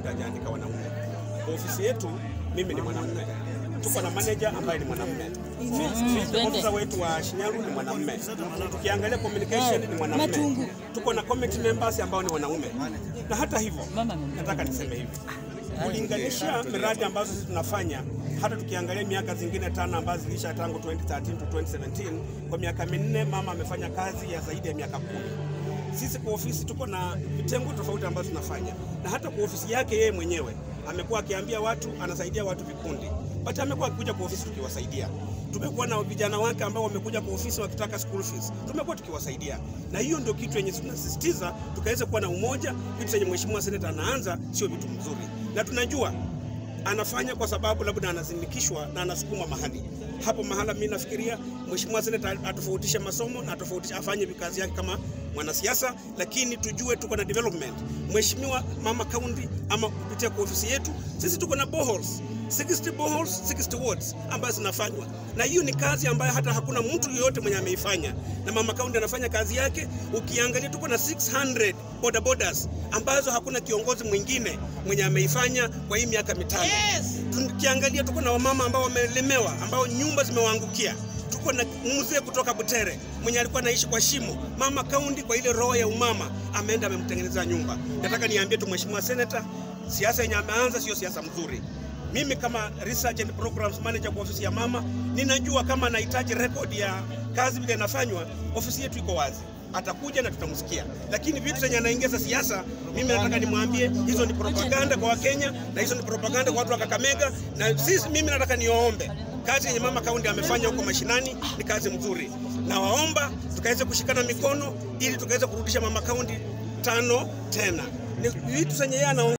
hajaandika wanaume. Kwa ofisi yetu mimi ni mwanamume, tuko na manager ambaye ni mwanamume, Field officer wetu wa Shinyaru ni mwanamume, tukiangalia communication ni mwanamume, tuko na committee members ambao ni wanaume. Na hata hivyo, nataka niseme hivi kulinganisha miradi ambazo sisi tunafanya, hata tukiangalia miaka zingine tano ambazo zilisha tangu 2013 to 2017, kwa miaka minne mama amefanya kazi ya zaidi ya miaka kumi. Sisi kwa ofisi tuko na vitengo tofauti ambazo tunafanya, na hata kwa ofisi yake yeye mwenyewe amekuwa akiambia watu anasaidia watu vikundi, but amekuwa akikuja kwa ofisi tukiwasaidia. Tumekuwa na vijana wake ambao wamekuja kwa ofisi wakitaka school fees, tumekuwa tukiwasaidia, na hiyo ndio kitu yenye tunasisitiza tukaweza kuwa na umoja. Vitu zenye mheshimiwa seneta anaanza sio vitu mzuri, na tunajua anafanya kwa sababu labda anazindikishwa na anasukuma mahali hapo mahala. Mimi nafikiria mheshimiwa seneta atofautishe masomo na atofautishe, afanye kazi yake kama mwanasiasa, lakini tujue tuko na development. Mheshimiwa mama county ama kupitia kwa ofisi yetu sisi tuko na boreholes 60 boreholes 60 wards ambazo zinafanywa, na hiyo ni kazi ambayo hata hakuna mtu yeyote mwenye ameifanya, na mama county anafanya kazi yake. Ukiangalia tuko na 600 border borders ambazo hakuna kiongozi mwingine mwenye ameifanya kwa hii miaka mitano. Yes. Tukiangalia tuko na wamama ambao wamelemewa, ambao nyumba zimewaangukia tuko na mzee kutoka Butere mwenye alikuwa anaishi kwa shimo. Mama kaunti kwa ile roho ya umama ameenda amemtengenezea nyumba. Nataka niambie tu mheshimiwa senator, siasa yenye ameanza sio siasa mzuri. Mimi kama research and programs manager kwa ofisi ya mama, ninajua kama anahitaji record ya kazi vile inafanywa, ofisi yetu iko wazi atakuja na tutamsikia, lakini vitu zenye anaingiza siasa, mimi nataka nimwambie hizo ni propaganda kwa Wakenya na hizo ni propaganda kwa watu wa Kakamega, na sisi, mimi nataka niwaombe kazi yenye mama kaunti amefanya huko mashinani ni kazi mzuri, na waomba tukaweze kushikana mikono ili tukaweze kurudisha mama kaunti tano tena. Ni vitu zenye yeye ana